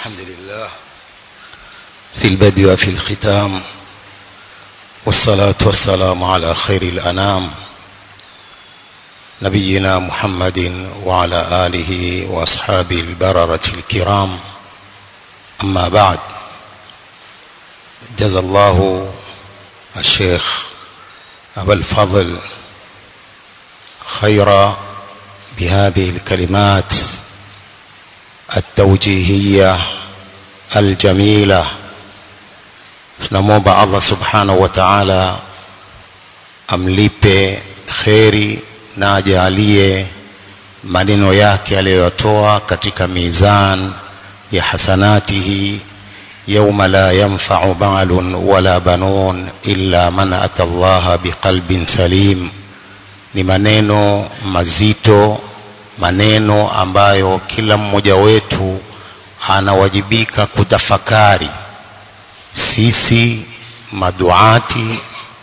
الحمد لله في البدء وفي الختام والصلاة والسلام على خير الأنام نبينا محمد وعلى آله وأصحابه البررة الكرام أما بعد جزى الله الشيخ أبا الفضل خيرا بهذه الكلمات التوجيهية الجميلة tunamwomba allah subhanahu wa taala amlipe kheri na ajaalie maneno yake aliyoyatoa katika mizan ya hasanatihi yauma la yanfau malun wala banun illa man ata llaha biqalbin salim ni maneno mazito maneno ambayo kila mmoja wetu anawajibika kutafakari sisi maduati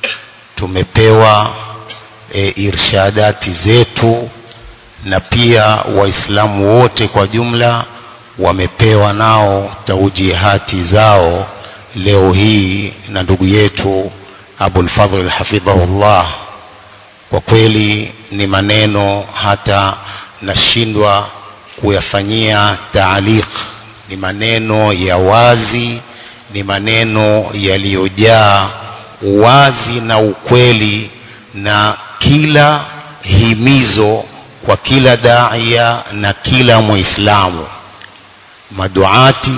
tumepewa e, irshadati zetu na pia waislamu wote kwa jumla wamepewa nao taujihati zao leo hii na ndugu yetu abulfadhl hafidhahullah kwa kweli ni maneno hata nashindwa kuyafanyia taaliq ni maneno ya wazi ni maneno yaliyojaa uwazi na ukweli na kila himizo kwa kila daia na kila muislamu maduati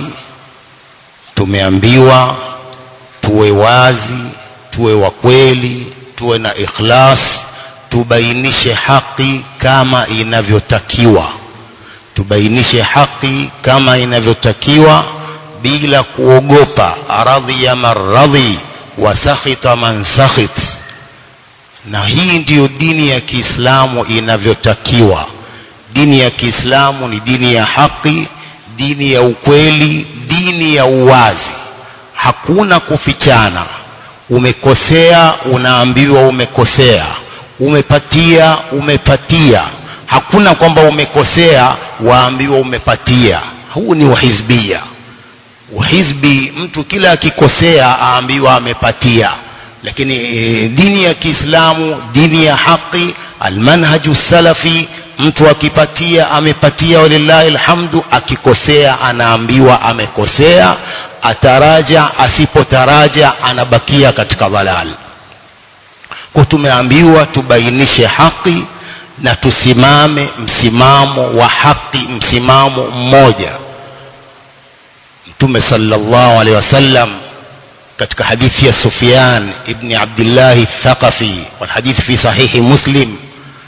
tumeambiwa tuwe wazi tuwe wa kweli tuwe na ikhlas tubainishe haki kama inavyotakiwa tubainishe haki kama inavyotakiwa bila kuogopa radhiya man radhi wa sakhita man sakhit na hii ndiyo dini ya kiislamu inavyotakiwa dini ya kiislamu ni dini ya haki dini ya ukweli dini ya uwazi hakuna kufichana umekosea unaambiwa umekosea umepatia umepatia hakuna kwamba umekosea waambiwa umepatia huu ni uhizbia uhizbi mtu kila akikosea aambiwa amepatia lakini e, dini ya kiislamu dini ya haqi almanhaju salafi mtu akipatia amepatia walillahi alhamdu akikosea anaambiwa amekosea ataraja asipotaraja anabakia katika dhalal kwa tumeambiwa tubainishe haki na tusimame msimamo wa haki msimamo mmoja mtume sallallahu alaihi wasallam katika hadithi ya Sufyan ibn Abdullah Thaqafi والحديث في صحيح مسلم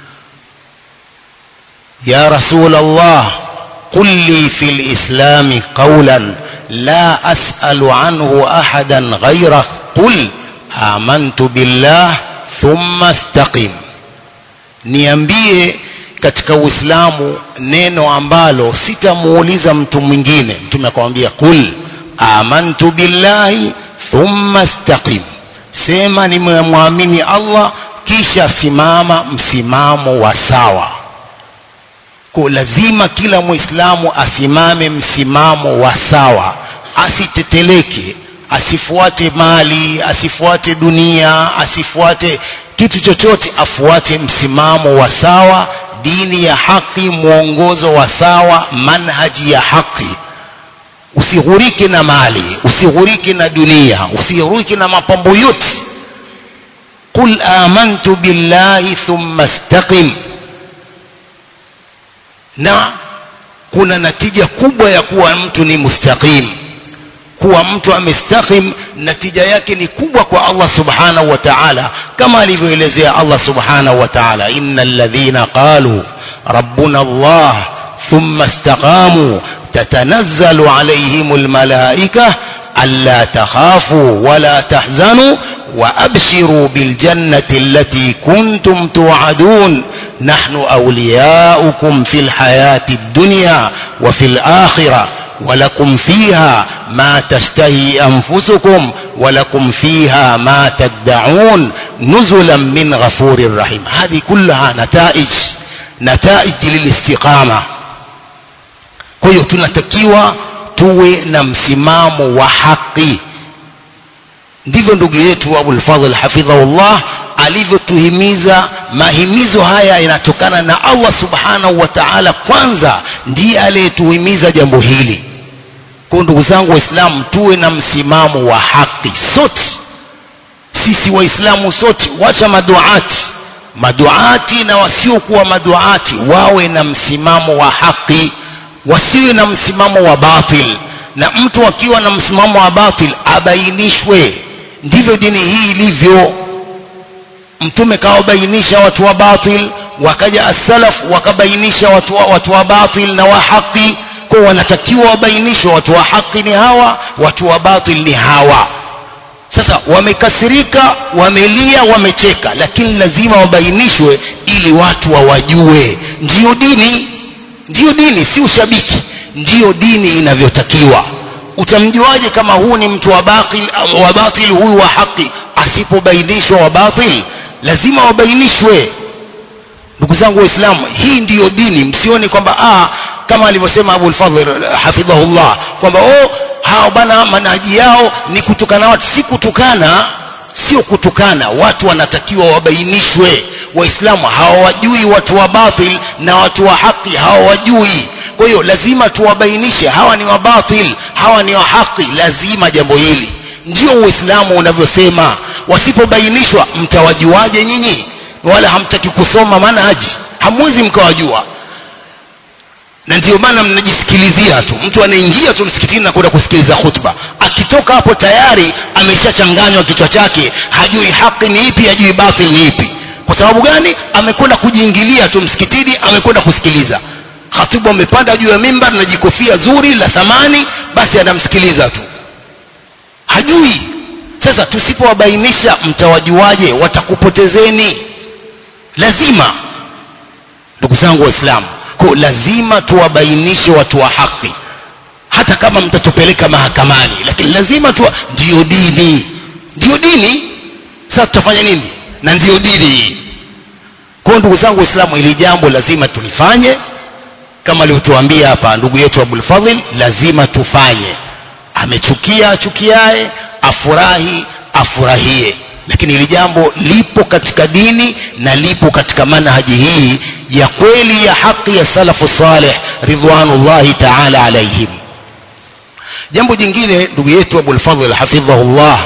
يا رسول الله قل لي في الإسلام قولا لا أسأل عنه أحدا غيرك قل آمنت بالله ثم استقم niambie katika uislamu neno ambalo sitamuuliza mtu mwingine mtume akamwambia qul amantu billahi thumma istaqim sema nimemwamini allah kisha simama msimamo wa sawa kwa lazima kila muislamu asimame msimamo wa sawa asiteteleke asifuate mali asifuate dunia asifuate kitu chochote afuate msimamo wa sawa dini ya haki mwongozo wa sawa manhaji ya haki usighurike na mali usighurike na dunia usighurike na mapambo yote qul amantu billahi thumma istaqim na kuna natija kubwa ya kuwa mtu ni mustaqim kuwa mtu amestaqim natija yake ni kubwa kwa Allah subhanahu wa ta'ala kama alivyoelezea Allah subhanahu wa ta'ala innal ladhina qalu rabbuna Allah thumma istaqamu tatanazzalu alayhimul malaika alla takhafu wala tahzanu وأبشروا بالجنة التي كنتم توعدون نحن أولياؤكم في الحياة الدنيا وفي الآخرة ولكم فيها ما تشتهي أنفسكم ولكم فيها ما تدعون نزلا من غفور رحيم هذه كلها نتائج نتائج للاستقامة kwa hiyo tunatakiwa tuwe na msimamo wa haki ndivyo ndugu yetu abulfadhl hafidhahullah alivyotuhimiza mahimizo haya yanatokana na allah subhanahu wa taala kwanza ndiye aliyetuhimiza jambo hili kwa ndugu zangu waislamu tuwe na msimamo wa haki sote sisi waislamu sote wacha maduati maduati na wasiokuwa maduati wawe na msimamo wa haki wasiwe na msimamo wa batil na mtu akiwa na msimamo wa batil abainishwe ndivyo dini hii ilivyo mtume kawabainisha watu wa batil wakaja as-salaf wakabainisha watu wa, watu wa batil na wa haki kwa wanatakiwa wabainishwe watu wa haki ni hawa watu wa batil ni hawa sasa wamekasirika wamelia wamecheka lakini lazima wabainishwe ili watu wawajue ndiyo dini ndiyo dini si ushabiki ndiyo dini inavyotakiwa utamjuaje kama huu ni mtu wa batil wa batil huyu wa haki asipobainishwa wa batil lazima wabainishwe ndugu zangu waislamu hii ndiyo dini msione kwamba ah, kama alivyosema abu lfadhl hafidhahullah kwamba oh, hao bana manaji yao ni kutukana watu si kutukana sio kutukana watu wanatakiwa wabainishwe waislamu hawawajui watu wa batil na watu wa haki hawawajui kwa hiyo lazima tuwabainishe hawa ni wa batil hawa ni wa haki lazima jambo hili ndio uislamu unavyosema wasipobainishwa mtawajuaje nyinyi wala hamtaki kusoma manhaji hamwezi mkawajua na ndio maana mnajisikilizia tu mtu anaingia tu msikitini na kwenda kusikiliza khutba akitoka hapo tayari ameshachanganywa kichwa chake hajui haki ni ipi hajui batil ni ipi kwa sababu gani amekwenda kujiingilia tu msikitini amekwenda kusikiliza khatibu amepanda juu ya mimbar na jikofia zuri la thamani basi anamsikiliza tu hajui sasa tusipowabainisha mtawajuaje watakupotezeni lazima ndugu zangu waislamu ko lazima tuwabainishe watu wa haki hata kama mtatupeleka mahakamani lakini lazima tu ndiyo dini ndiyo dini sasa tutafanya nini na ndiyo dini hii kwa ndugu zangu waislamu ili jambo lazima tulifanye kama alivyotuambia hapa ndugu yetu abulfadhil lazima tufanye amechukia achukiae afurahi afurahie lakini hili jambo lipo katika dini na lipo katika manhaji hii ya kweli ya haki ya salafu saleh ridwanullahi taala alaihim jambo jingine ndugu yetu abulfadhil hafidhahullah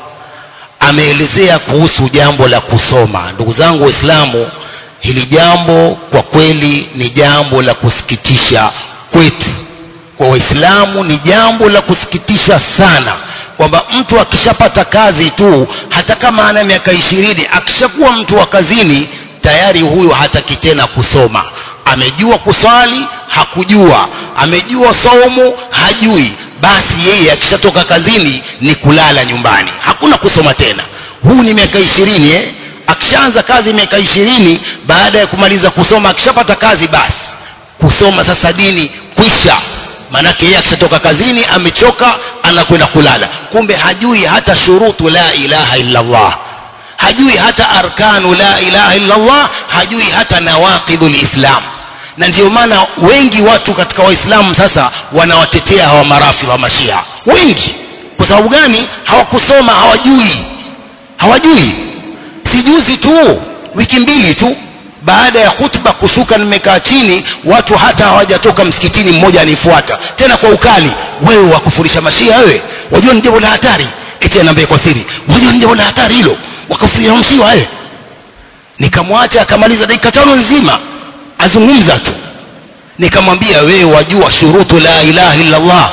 ameelezea kuhusu jambo la kusoma ndugu zangu waislamu hili jambo kwa kweli ni jambo la kusikitisha kwetu kwa waislamu ni jambo la kusikitisha sana kwamba mtu akishapata kazi tu hata kama ana miaka ishirini akishakuwa mtu wa kazini tayari huyu hataki tena kusoma amejua kuswali hakujua amejua saumu hajui basi yeye akishatoka kazini ni kulala nyumbani hakuna kusoma tena huu ni miaka ishirini eh? akishaanza kazi miaka ishirini baada ya kumaliza kusoma akishapata kazi basi kusoma sasa dini kwisha maanake yeye akishatoka kazini amechoka anakwenda kulala kumbe hajui hata shurutu la ilaha illa allah hajui hata arkanu la ilaha illa allah hajui hata nawaqidhu lislam na ndio maana wengi watu katika waislamu sasa wanawatetea hawa marafi wa mashia wengi kwa sababu gani hawakusoma hawajui hawajui si juzi tu wiki mbili tu baada ya khutba kushuka nimekaa chini watu hata hawajatoka msikitini mmoja anifuata tena kwa ukali wewe wakufurisha mashia wewe wajua ni jambo la hatari eti anaambia kwa siri wajua ni jambo la hatari hilo wakafurisha mashia wewe nikamwacha akamaliza dakika tano nzima azungumza tu nikamwambia wewe wajua shurutu la ilaha illa allah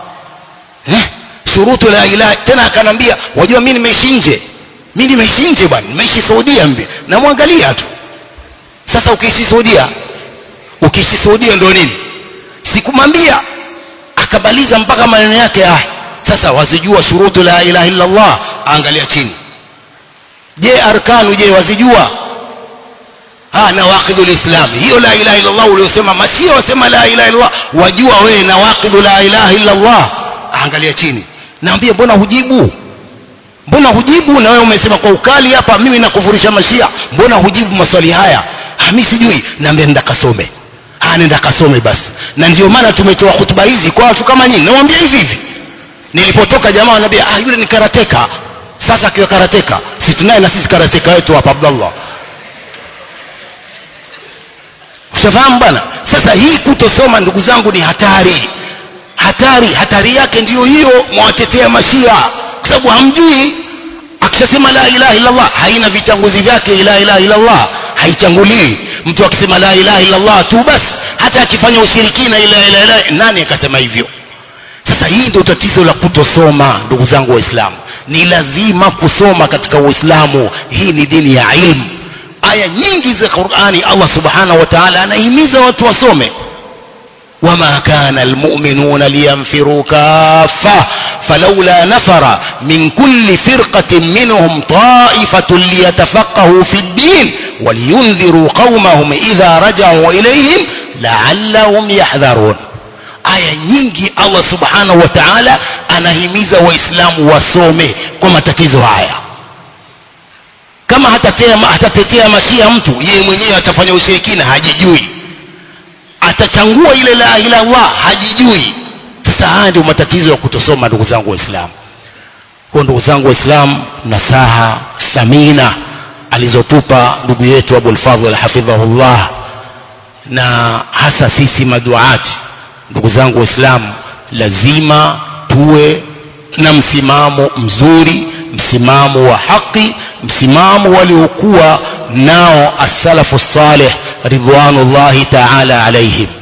eh? shurutu la ilaha tena akanambia wajua mi nimeishi nje mi nimeishi nje bwana nimeishi saudia mbi namwangalia tu sasa ukiishi saudia ukiishi saudia ndo nini sikumwambia akamaliza mpaka maneno yake ah sasa wazijua shurutu la ilaha illa allah angalia chini je arkanu je wazijua ha nawaqidul islam hiyo la ilaha illa allah uliosema mashia wasema la ilaha illa allah wajua wewe nawaqidu la ilaha illa allah angalia chini naambia mbona hujibu mbona hujibu na wewe umesema kwa ukali hapa mimi nakufurisha mashia mbona hujibu maswali haya mi sijui naambia nenda kasome nenda kasome basi na ndio maana tumetoa hutuba hizi kwa watu kama nyinyi nawambia hivi hivi nilipotoka jamaa wanaambia ah yule ni karateka sasa akiwa karateka si tunaye na sisi karateka wetu hapa abdallah ushafahamu bwana sasa hii kutosoma ndugu zangu ni hatari hatari hatari yake ndiyo hiyo mwawatetea mashia kwa sababu hamjui akishasema la ilaha illallah haina vitanguzi vyake la ilaha illallah haichanguliwi mtu akisema la ilaha illallah tu basi hata akifanya ushirikina ila ila ila nani akasema hivyo sasa hii ndio tatizo la kutosoma ndugu zangu waislamu ni lazima kusoma katika uislamu hii ni dini ya ilmu aya nyingi za qurani allah subhanahu wa taala anahimiza watu wasome وما كان المؤمنون لينفروا كافة فلولا نفر من كل فرقة منهم طائفة ليتفقهوا في الدين ولينذروا قومهم إذا رجعوا إليهم لعلهم يحذرون aya nyingi allah subhanahu wa taala anahimiza waislamu wasome kwa matatizo haya kama hatatetea, hatatetea mashia mtu yeye mwenyewe atafanya ushirikina hajijui atachangua ile la ilaha illallah hajijui sasa haya ndio matatizo ya kutosoma ndugu zangu waislamu kwa ndugu zangu waislamu nasaha thamina alizotupa ndugu yetu abulfadhl hafidhahullah na hasa sisi maduati ndugu zangu waislamu lazima tuwe na msimamo mzuri msimamo wa haki msimamo waliokuwa nao assalafu salih ridwanullahi taala alaihim